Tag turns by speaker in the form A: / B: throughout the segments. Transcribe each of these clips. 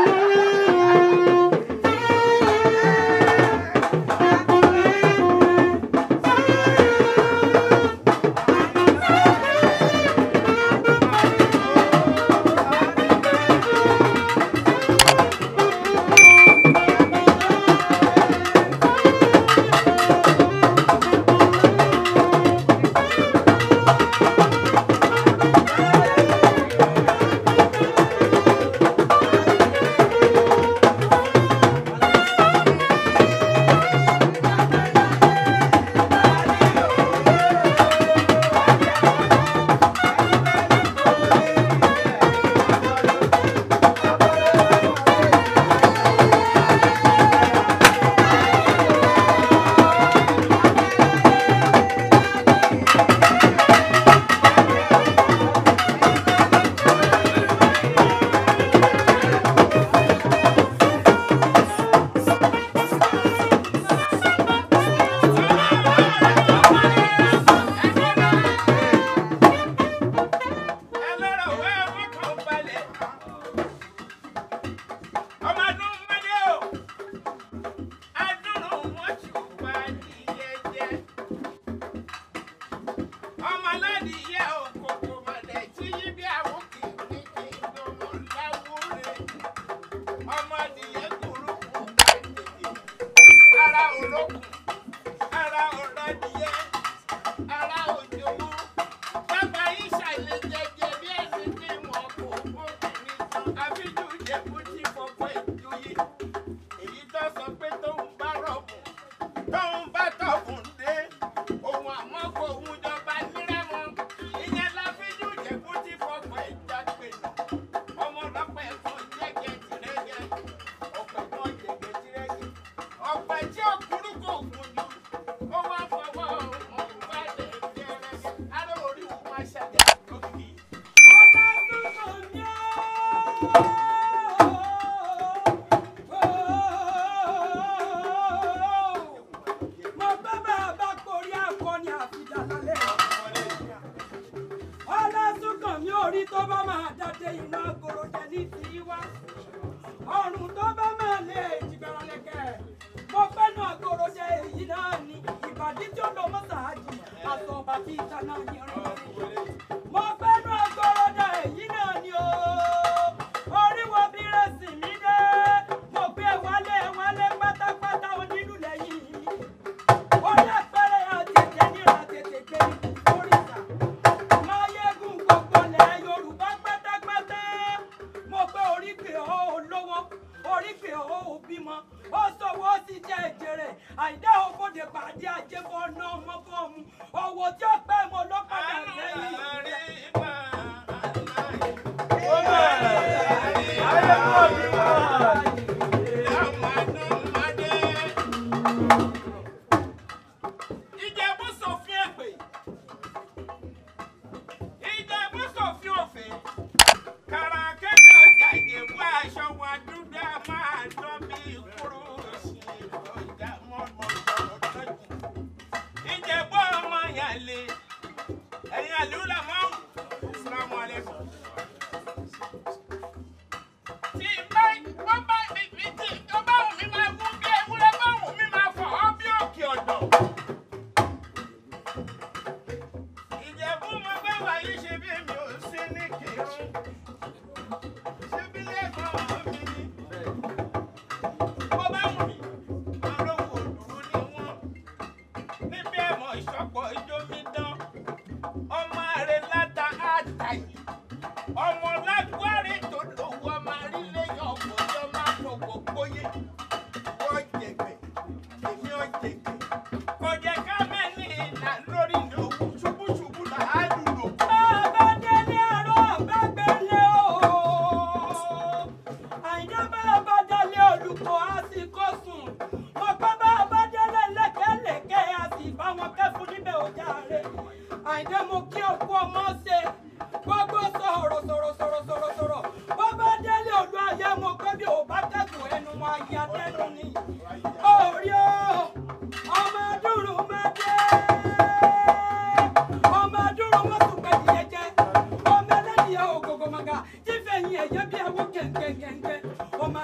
A: ọmọ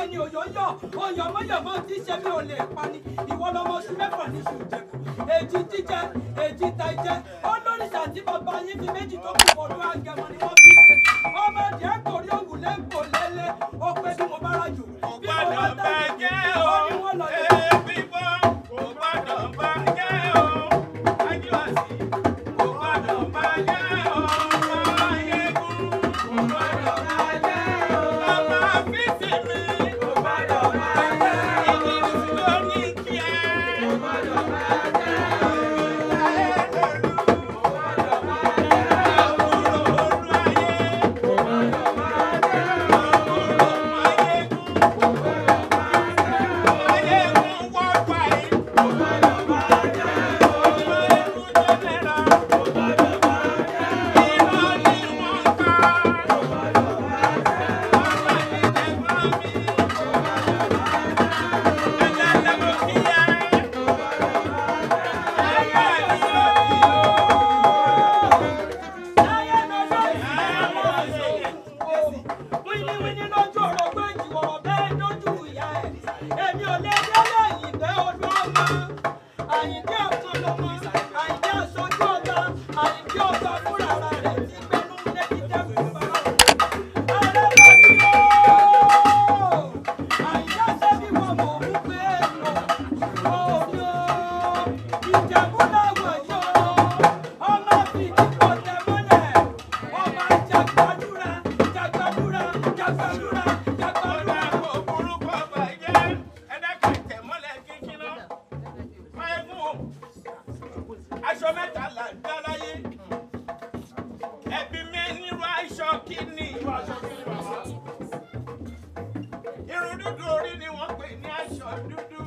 A: ni òyò yọ oyè ọmọyọmọ tí ṣe mi ò lè pa ni ìwọ lọmọ oṣù mẹ́fà ní ṣù jẹkù èjì jíjẹ èjì ta ìjẹ olóríṣà tí bàbá yín fi méjì tó kù fọdún àgẹmọ ni wọ́n fi ṣe ọmọ díẹ̀ kòrí òwúlẹ̀ ń kò lélẹ̀ ó pé bí mo bá rà jù bí mo bá tà jù ó ní wọ́n lọ lé. wíníwíní lójú ọ̀rọ̀ pé ìjìwọ̀rọ̀ bẹ́ẹ̀ lójú ìyá ẹ̀ èmi ò lè délé ìgbẹ́ olú ọmọ àyíndé ọ̀kan lọ́mọ àyíndé aṣojú ọ̀gá àyíndé ọ̀gá fúnra rẹ̀ ti gbẹnu lébi dẹ́kun bàrà ààrẹ lójú o àyíndé sẹ́bí wọn mọ̀ ń gbé lọ òdo ìjẹ̀bú láwọ̀ yọ ọmọ fìdí pọ̀ tẹ̀ mọ́lẹ̀ ọmọ jàgbàdúrà jàgbàdúrà jàgbàdúrà jàgbàdúrà.
B: aṣọ mẹ́ta là ń dá láyé ẹbí mi nírú aṣọ kíní irun dúdú orí ni wọ́n pè ní aṣọ dúdú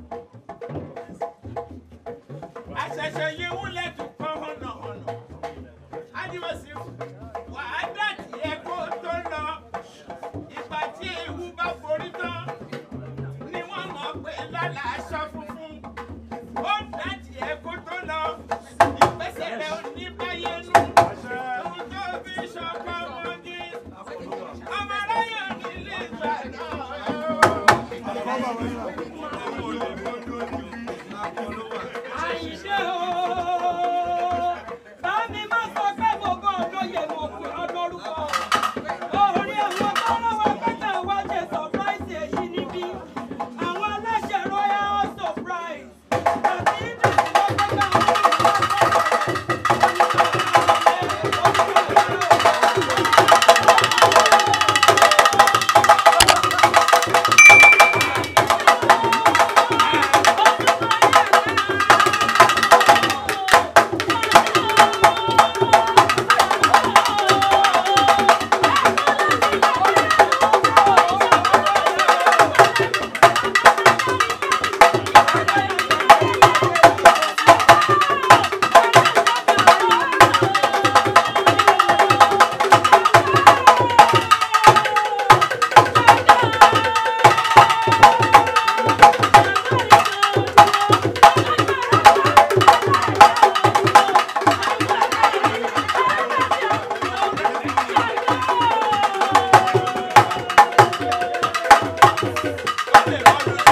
B: àṣẹ̀ṣẹ̀ yìí wúlẹ̀ tún kọ́ hànà hànà ádìmọ̀sí wàá dàtí ẹ kó tó lọ ìgbà tí ewu bá forí tán ni wọ́n mọ̀ pé lọ́la aṣọ funfun ó dàtí ẹ kó tó lọ ìgbésẹ̀ rẹ̀ ò ní báyé nù ohun tó fi ṣọkọ ọmọdé ọmọ aráyọ̀ nílé ìgbà náà.
A: àyíṣe o bá mi má sọ pé mo gbọ́ olóye mo pè ọ́ lórúkọ orí àwọn tọ́lọ́wọ́ pẹ́tà wá ṣe surprise èyí níbí àwọn aláṣẹ royal surprise àti ìdùnnú lọ́gbẹ́gbẹ́ àwọn
B: Olè lọ́dún